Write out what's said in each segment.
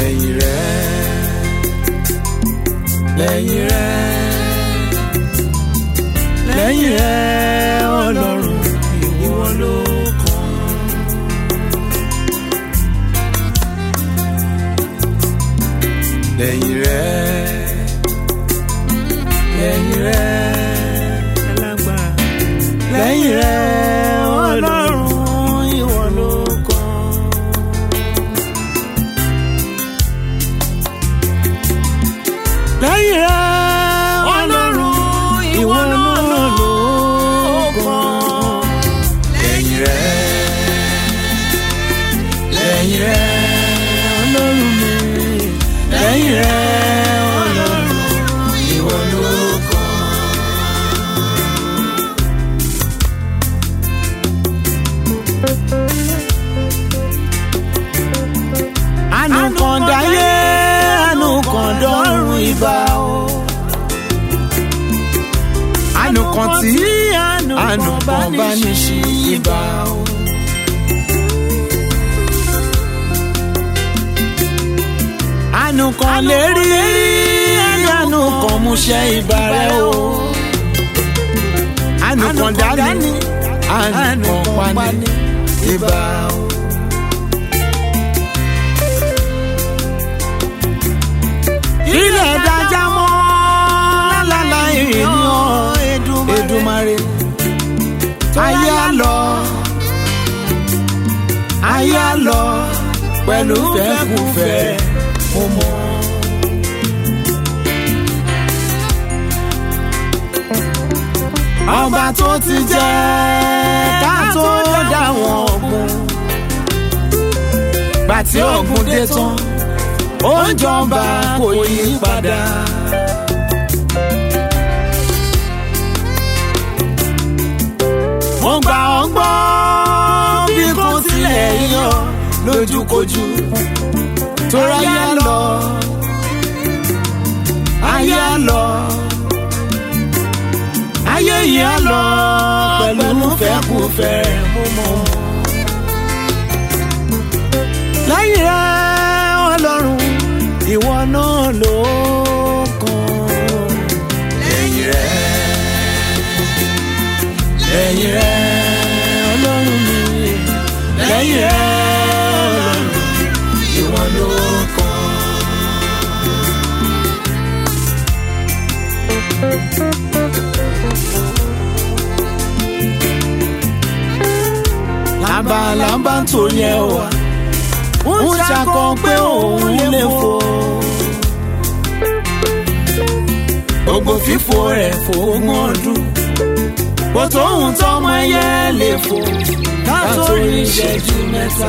lẹ́yìn rẹ lẹ́yìn rẹ lẹ́yìn rẹ ọlọ́run ìwọ ló kàn. lẹ́yìn rẹ lẹ́yìn rẹ alágbára lẹ́yìn rẹ ọlọ́run ìwọ ló kàn. lẹ́yìn rẹ ọlọ́run ìwọ náà ló kàn. lẹ́yìn rẹ lẹ́yìn rẹ ọlọ́run mi lẹ́yìn rẹ ọlọ́run ìwọ ló kàn. àánú kan dáyé àánú kan dọ́run ìbà o. àánú kan tí àánú kan bá ní ṣí ìbà o. àánú kan lè rí àánú kan múṣẹ́ ìbà rẹ o. àánú kan dání àánú kan pa ní ìbà o. ilẹ̀ dájá mọ́ lálálá ènìyàn Èdùmàrè ayé á lọ ayé á lọ pẹ̀lú fẹ́kùfẹ́ mo mọ̀. ọba tó ti jẹ ká tó dá wọn ọ̀gbun gbàtí ọ̀gbun dé tán ó ń jọba kò yí padà. mo gbà ọ́ gbọ́ bí kò tilẹ̀ yàn lójúkojú tóra yá lọ ayé á lọ ayé yìí á lọ pẹ̀lú fẹ́kùfẹ́ mo mọ̀ lẹ́yìn rẹ̀ ọlọ́run ìwọ náà ló kàn. lẹ́yìn rẹ̀ lẹ́yìn rẹ̀ ọlọ́run mi lẹ́yìn rẹ̀ ọlọ́run ìwọ ló kàn. lábàlábà tó yẹ wá ń ṣàkọ pé òun lè fò. gbogbo fífò rẹ̀ fògùn ọdún kò tóun tọmọ ẹyẹ lè fò látòrí ìṣẹ́jú mẹ́ta.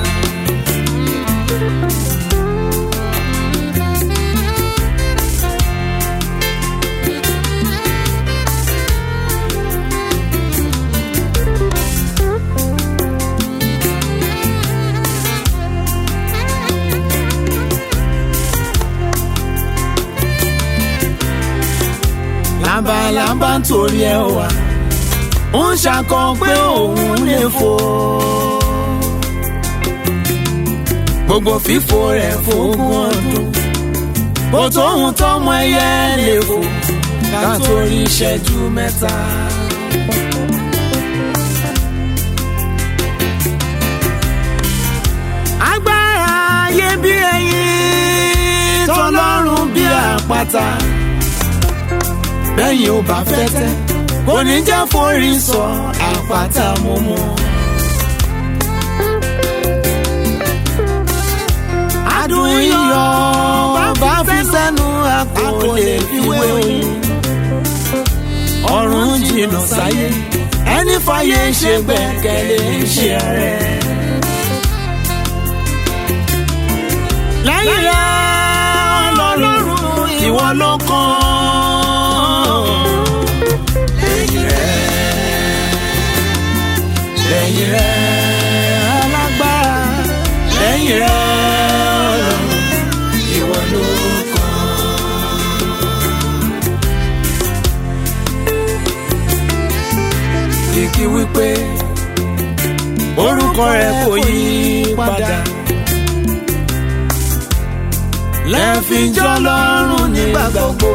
lábalábá ń torí ẹ wá ń ṣàkọ pé òun lè fò. gbogbo fífò rẹ̀ fógún ọdún kò tóun tọmọ ẹyẹ lè fò látòrí ìṣẹ́jú mẹ́ta. agbára ayé bí ẹyin tọlọ́run bí àpáta bẹ́yìn ò bá fẹ́ tẹ́ kò ní jẹ́ forí sọ àpáta mo mọ̀. adùn iyọ̀ bá fi sẹ́nu a kò lè fi wé oyin. ọ̀run jìnnà sáyé ẹni fàyè ṣe gbẹ̀kẹ̀lé ṣe rẹ̀. lẹ́yìn rẹ̀ ọlọ́run ìwọ ló kàn. lẹ́yìn rẹ̀ lẹ́yìn rẹ̀ alágbára lẹ́yìn rẹ̀ ọlọ́run ìwọ ló kàn. kìkì wípé orúkọ rẹ̀ kò yí padà lẹ́fíjọ́ lọ́rùn nígbà gbogbo.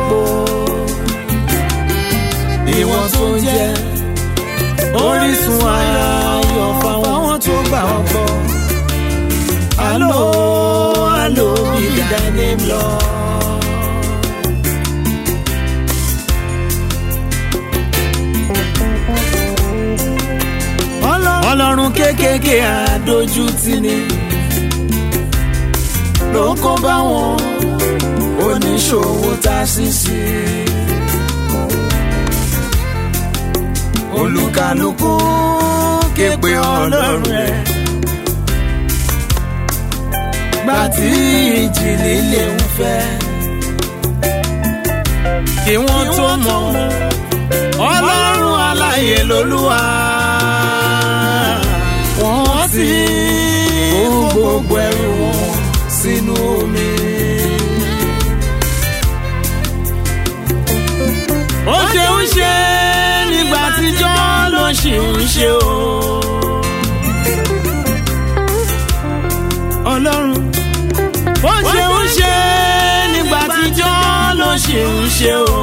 ìwọ̀n tó jẹ́ orísun ayọ̀ fáwọn tó gbà ọ́ gbọ́. alo alo bí dání lọ. ọlọ́run kéékèèké àdójútì ni ló kó bá wọn oníṣòwò tá a sì sí. olùkàlùkù képe ọlọ́run rẹ̀ gbà tí ìjì líle ń fẹ́ kí wọ́n tó mọ̀ ọlọ́run aláyè lolúwa wọ́n ti kó gbogbo ẹrù wọn sínú omi. ó ṣe ń ṣe nígbà tíjọ́ ló ṣì ń ṣe o. ọlọ́run ó ṣe ń ṣe nígbà tíjọ́ ló ṣì ń ṣe o.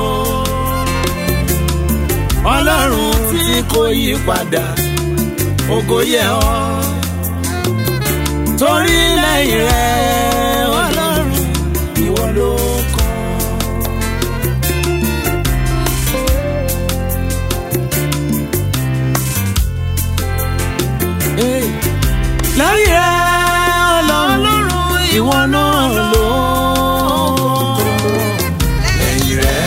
ọlọ́run tí kò yí padà ògo yẹ ọ́ torí lẹ́yìn rẹ̀ ọlọ́run ìwọ ló kàn. lẹ́yìn rẹ̀ ọlọ́run ìwọ náà ló kàn. lẹ́yìn rẹ̀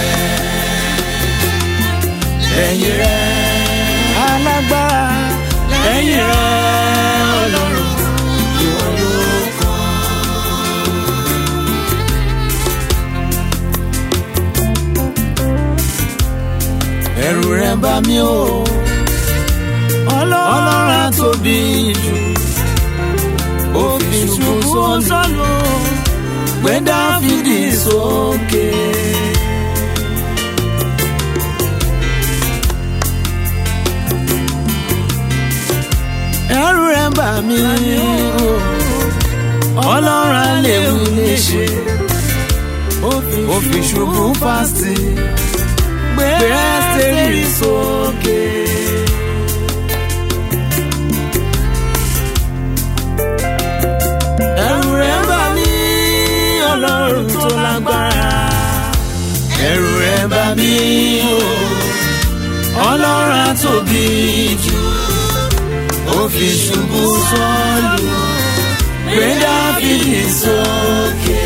lẹ́yìn rẹ̀ alágbára lẹ́yìn rẹ̀ ọlọ́run ìwọ ló kàn. ẹ̀rù rẹ̀ bà mí o ọlọ́run á tóbi jù ó fi ṣubú sọ́nù gbé dáfídì sókè. ẹ̀rù rẹ̀ bà mí o ọlọ́run á lè wí lè ṣe ó fi ṣubú fásitì gbé ẹ́sítẹ́rì sókè. ẹ̀rù rẹ̀ bà mí ọlọ́run tó lágbára. ẹ̀rù rẹ̀ bà mí o ọlọ́run á tóbi jù ó fi ṣubú sọ́ọ̀lù gbé dáfídì sókè.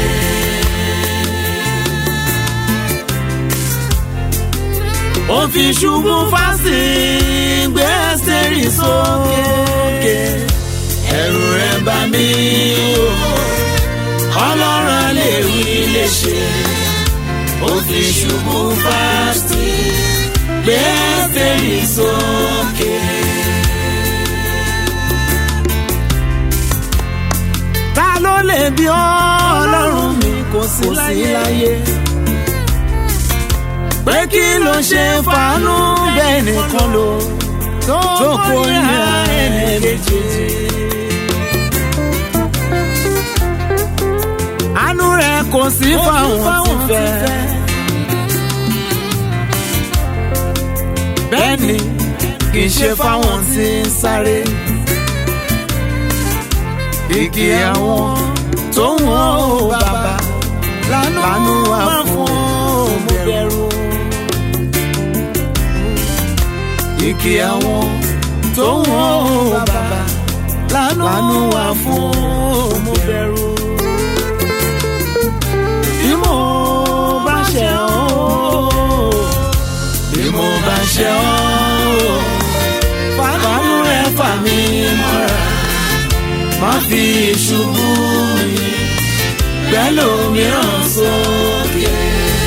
ó fi ṣubú fásì gbé ẹ́sítẹ́rì sókè. ẹ̀rù rẹ̀ bà mí o ọlọ́run lè wí lè ṣe. ó fi ṣubú fásì gbé ẹ́sítẹ́rì sókè. ta ló lè bí ọlọ́run mi kò sí láyé pé kí ló ṣe fàánú bẹ́ẹ̀ nìkan ló tó kórìíra ẹni kejì. àánú rẹ̀ kò sí fáwọn tí fẹ́. bẹ́ẹ̀ ni kì í ṣe fáwọn tí ń sáré. Kìkì àwọn tó ń wọ́n ó bàbá lánú wà fún òmùbẹ̀rù. Kìkì àwọn tó ń wọ́n ó bàbá lánú wà fún òmùbẹ̀rù. Bí mo bá ṣe ọ́ bí mo bá ṣe ọ́ fàánú rẹ̀ fà mí mọ́ra má fi ṣubú mi pẹ̀lú mìíràn sókè.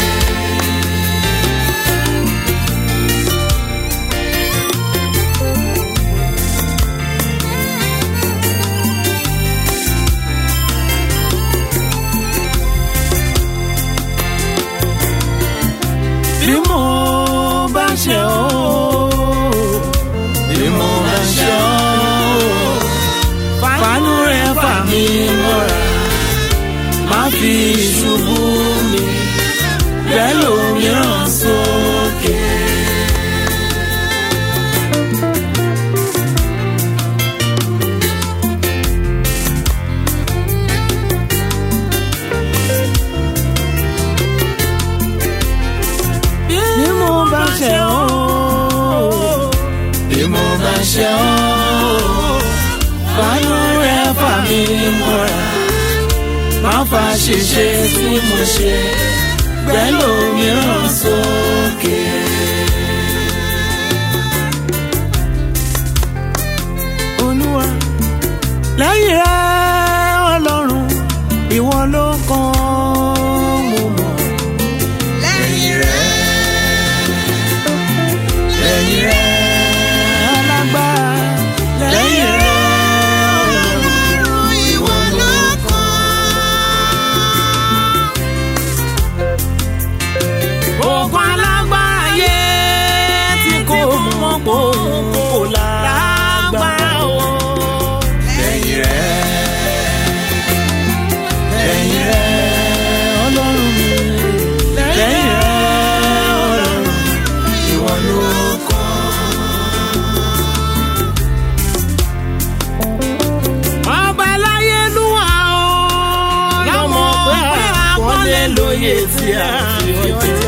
bí mo bá ṣe ọ́ bí mo bá ṣe ọ́ fàánú rẹ̀ fà mí mọ́ra má fi ìṣubú mi bẹ́ẹ̀ lòmíràn sókè. bí mo bá ṣe ọ́ bí mo bá ṣe ọ́ fàánú rẹ̀ fà mí mọ́ra má fa ṣèṣe tí mo ṣe bẹ́ẹ̀ lòmíràn sókè. olúwa lẹ́yìn rẹ̀ ọlọ́run ìwọ ló kàn mo mọ̀. lẹ́yìn rẹ̀ lẹ́yìn rẹ̀ alágbára lẹ́yìn rẹ̀ ọlọ́run ọlọ́run ìwọ ló kàn. ogun alágbára yé tí kò mọ̀ pò kò lágbára o. lẹ́yìn rẹ̀ lẹ́yìn rẹ̀ ọlọ́run mi lẹ́yìn rẹ̀ ọlọ́run ìwọ ló kàn. ọba láyé lúwa o. láwọn pé àpọ́nlé lóye tí a fi ọjọ́.